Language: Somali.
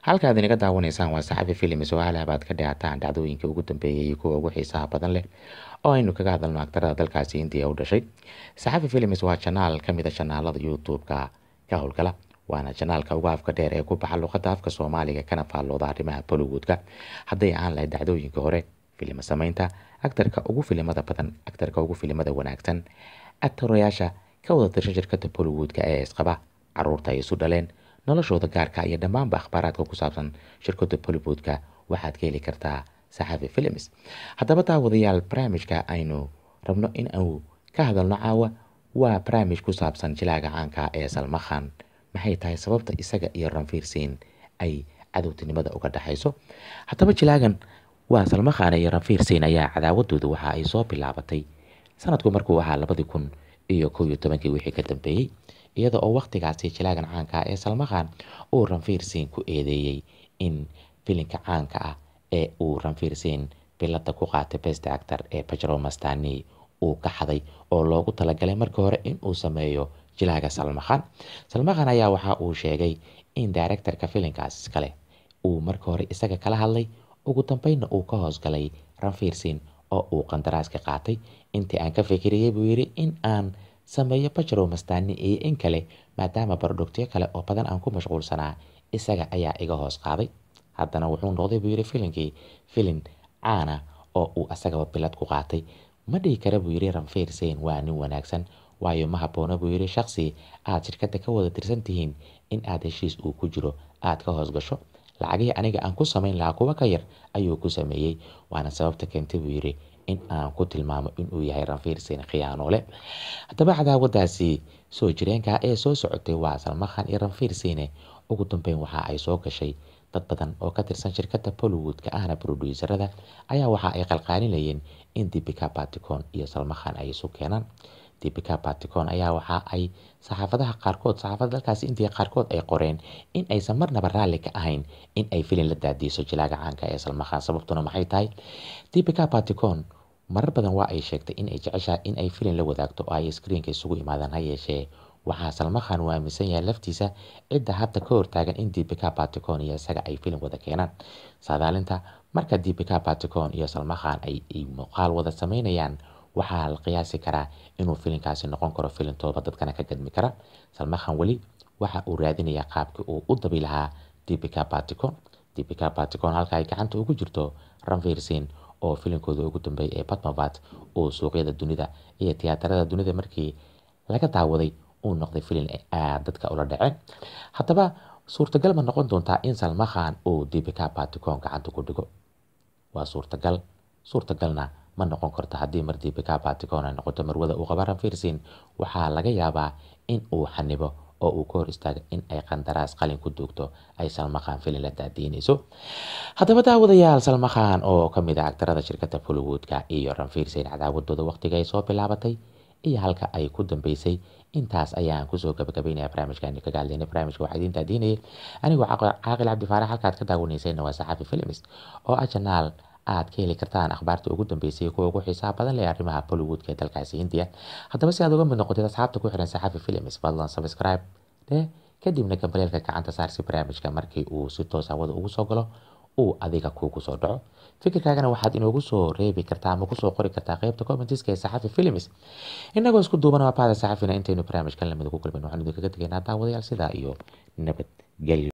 halkaad inaga daawanaysaan waa saxafi films oo halabaad ka dhaataan dhacdooyinkii ugu dambeeyay iyo kuwa ugu xiisaha badan leh oo aynu kaga hadalno aktarada dalkaasi indiya u dhashay saxafi films waa janaal ka mid a janaalada youtube-ka ka howlgala waana janaalka ugu afka dheer ee ku baxa luqadda afka soomaaliga kana faallooda arrimaha bollywoodka hadday aan lahayd dhacdooyinka hore filima samaynta aktarka ugu filimada badan aktarka ugu filimada wanaagsan aktorayaasha ka wada tirsan shirkada bollywoodka ee isqaba caruurta ay isu dhaleen noloshooda gaarka iyo dhammaanba akhbaaraadka ku saabsan shirkada bollywoodka waxaad ka heli kartaa saxafi films haddaba daawadayaal barnaamijka aynu rabno in uu ka hadalno caawa waa barnaamij ku saabsan jilaaga caanka ee salmakhan maxay tahay sababta isaga iyo ranfiirsiin ay cadowtinimada uga dhexayso haddaba jilaagan waa salmakhan iyo ranfiirsiin ayaa cadaawadooda waxa ay soo bilaabatay sanadku markuu ahaa labadii kun iyo kow iyo tobankii wixii ka dambeeyey iyada oo wakhtigaasi jilaagan caanka ee salmakhan uu ranfiirsiin ku eedeeyey in filinka caanka ah ee uu ranfiirsiin bilada ku qaatay best actor ee bajro mastani uu ka xaday oo loogu talagalay markii hore in uu sameeyo jilaaga salmakhan salmakhan ayaa waxa uu sheegay in directorka filinkaas iskale uu markii hore isaga kala hadlay ugu dambeynna uu ka hoosgalay ranfiirsiin oo uu qandaraaska qaatay intii aan ka fikiriyey buu yidhi in aan sameeyo bajro mastani iyo in kale maadaama barodhogtyo kale oo badan aan ku mashquulsanaa isaga ayaa iga hoos qaaday haddana wuxuu noqday buu yidhi filinkii filin caana oo uu asagaba bilad ku qaatay ma dhihi kara buu yidhi ranfiirsiin waa nin wanaagsan waayo ma habboona buu yidhi shakhsi aad shirkadda ka wada tirsan tihiin in aad heshiis uu ku jiro aad ka hoos gasho lacagihii aniga aan ku samayn lahaa kuwa ka yar ayuu ku sameeyey waana sababta keentay buu yidhi in aan ku tilmaamo inuu yahay ranfiirsiin khiyaanoole haddaba cadaawadaasi soo jireenka ee soo socotay waa salmakhan iyo ranfiirsiine ugu dambeyn waxa ay soo gashay dad badan oo ka tirsan shirkadda bollywoodka ahna broduuserada ayaa waxa ay qalqaalinayeen in dibika baticon iyo salmakhan ay isu keenaan dibika baticon ayaa waxa ay saxaafadaha qaarkood saxaafada dalkaasi indiya qaarkood ay qoreen in aysan marnaba raalli ka ahayn in ay filin la daadiiso jilaaga caanka ee salmakhan sababtuna maxay tahay dibika baticon marar badan waa ay sheegtay in ay jeceshahay in ay filin la wadaagto oo ay screenka isugu imaadaan ha yeeshee waxaa salmakhan uu aaminsan yahay laftiisa cidda hadda ka hortaagan in dibika baticon iyo isaga ay filin wada keenaan saadaalinta marka dibika baticon iyo salmakhan ay muuqaal wada sameynayaan waxaa la qiyaasi karaa inuu filinkaasi noqon karo filin tooba dadkana ka gadmi kara salmakhan weli waxa uu raadinayaa qaabkii uu u dabi lahaa dibika baticon dibika baticon halka ay gacanta ugu jirto ranfiirsiin oo filinkooda ugu dambeeyay ee batmabat uu suuqyada dunida iyo tiyaatarada dunida markii laga daawaday uu noqday filin aad dadka ula dhaceen haddaba suurtagal ma noqon doontaa in salmakhan uu dibika baticon gacanta ku dhigo waa suurtagal suurtagalna ma noqon karto haddii mar dibika baticon ay noqoto marwada uu qaba ranfiirsiin waxaa laga yaabaa in uu xanibo oo uu ka hor istaaga in ay qandaraas qalin ku duugto ay salmakhan filin la daadiinayso haddaba daawadayaal salmakhan oo ka mid ah agtarada shirkadda bollywoodka iyo ranfiirsiin cadaawadooda waqtiga ay soo bilaabatay iyo halka ay ku dambeysay intaas ayaan kusoo gabagabeynaya barnaamijkaani kaga hadlaynay barnaamijka waxaa idiin daadiinayay anigoo caaqil cabdifaarax halkaad ka daawanaysayna waa saxafi films oo ah janaal aad ka heli kartaan akhbaarta ugu dambeysay kuwa ugu xiisaha badan leh arrimaha bollywoodka ee dalkaasi hindiya haddaba si aad uga mid noqotid asxaabta ku xiran saxafi films fadlan subscribe dheh kadibna gambaleelka gacanta saar si barnaamijka markii uu si toos hawada ugu soo galo uu adiga kuugu soo dhaco fikirkaagana waxaad inoogu soo reebi kartaa ama kusoo qori kartaa qeybta commentiska ee saxafi films inagoo isku duuban waa bahda saxafina intaynu barnaamijkan lamid ugu kulmin waxaan idinkaga tegaynaa daawadayaal sidaa iyo nabadgelyo